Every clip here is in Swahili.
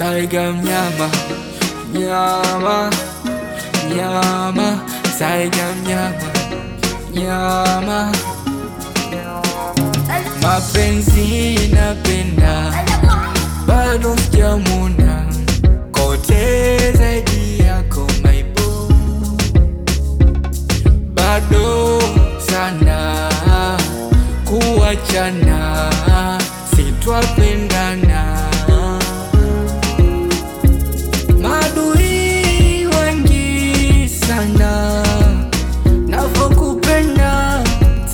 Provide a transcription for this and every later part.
Saiga mnyama nyama nyama Saiga mnyama nyama mapenzi napenda bado sijamuna kote zaidi yako maibu bado sana kuachana sitwapendana madui wengi sana navokupenda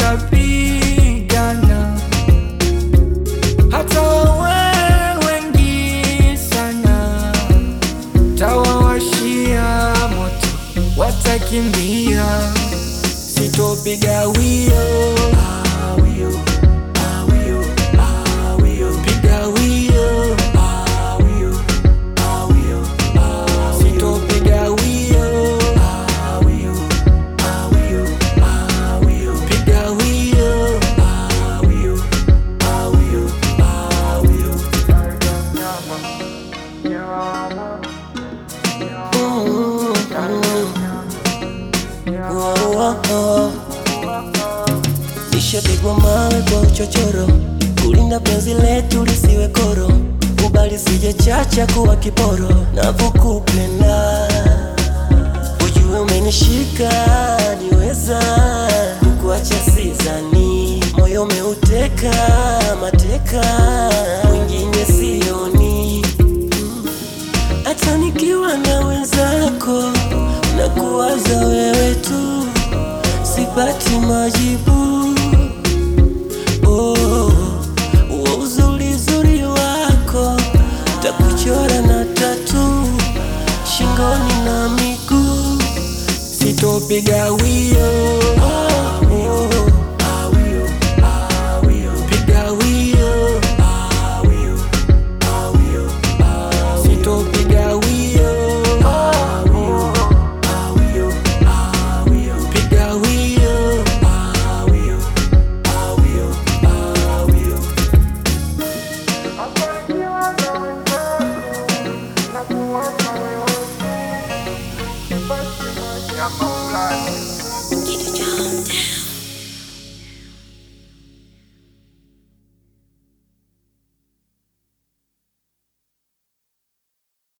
tapigana hata wawe wengi sana tawawashia moto watakimbia sitopiga wio piga wio sitopiga wio piga wio Nishapigwa mawe kwa uchochoro, kulinda penzi letu lisiwe koro, kubali sije chacha kuwa kiporo, navyokupenda ujue umenishika niweza kukuacha sizani, moyo umeuteka mateka, mwingine sioni hata nikiwa na wenzako na kuwaza wewe tu, sipati majibu. Oh, wa uzuri uzuri wako takuchora na tatu shingoni na miguu. sitopiga wio Oh, piga wio sitopiga wio piga wio Basi maisha fulani